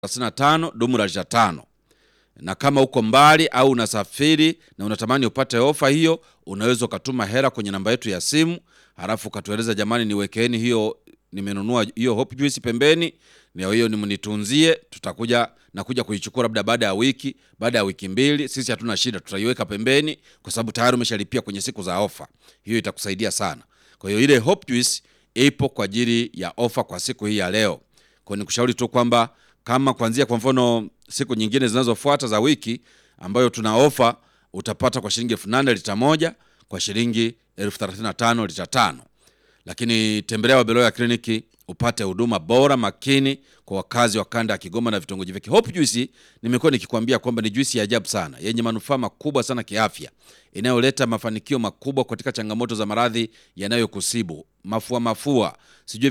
35 dumu la lita tano. Na kama uko mbali au unasafiri na unatamani upate ofa hiyo, unaweza ukatuma hela kwenye namba yetu ya simu, halafu ukatueleza jamani, niwekeeni hiyo, nimenunua hiyo Hope Juice pembeni, na hiyo nimnitunzie, tutakuja nakuja kuichukua labda baada ya wiki, baada ya wiki mbili. Sisi hatuna shida, tutaiweka pembeni kwa sababu tayari umeshalipia kwenye siku za ofa. Hiyo itakusaidia sana. Kwa hiyo ile Hope Juice ipo kwa ajili ya ofa kwa siku hii ya leo. Kwa hiyo nikushauri tu kwamba kama kuanzia kwa mfano siku nyingine zinazofuata za wiki ambayo tuna ofa utapata kwa shilingi elfu nane lita moja kwa shilingi elfu thelathini na tano lita tano. Lakini tembelea Wabeloya kliniki upate huduma bora makini kwa wakazi wa kanda ya Kigoma na vitongoji vyake. Hope Juice nimekuwa nikikwambia kwamba ni juisi ya ajabu sana yenye manufaa makubwa sana kiafya, inayoleta mafanikio makubwa katika changamoto za maradhi yanayokusibu mafua mafua, sijui